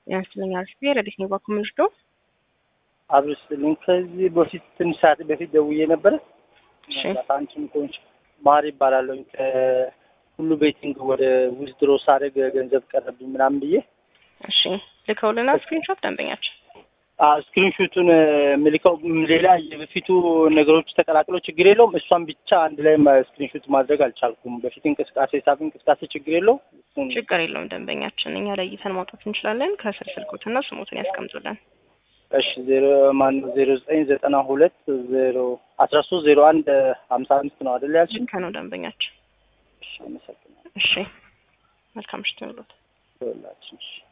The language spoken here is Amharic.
ያንስለኛል ስ ረዲት ነው ባኩ ምንድዶ አብርስልኝ ከዚህ በፊት ትንሽ ሰዓት በፊት ደውዬ ነበረ። እሺ አንቺም ኮንች ማር ይባላለሁ ከሁሉ ቤቲንግ ወደ ዊዝድሮ ሳደርግ ገንዘብ ቀረብኝ ምናምን ብዬ እሺ ልከውልናል ስክሪንሾት ደንበኛችን ስክሪንሹቱን ምልከው ሌላ የበፊቱ ነገሮች ተቀላቅለው ችግር የለውም። እሷን ብቻ አንድ ላይ ስክሪንሹት ማድረግ አልቻልኩም። በፊት እንቅስቃሴ ሳብ እንቅስቃሴ ችግር የለውም። እሱን ችግር የለውም ደንበኛችን እኛ ለይተን ማውጣት እንችላለን። ከስር ስልኮትና ስሞትን ያስቀምጡልን። እሺ ዜሮ ማነው ዜሮ ዘጠኝ ዘጠና ሁለት ዜሮ አስራ ሶስት ዜሮ አንድ ሀምሳ አምስት ነው አደለ ያልሽ? ልክ ነው ደንበኛችን። እሺ አመሰግናለሁ። እሺ መልካም ምሽት ይሁንልዎት። ይኸውላችሁ እሺ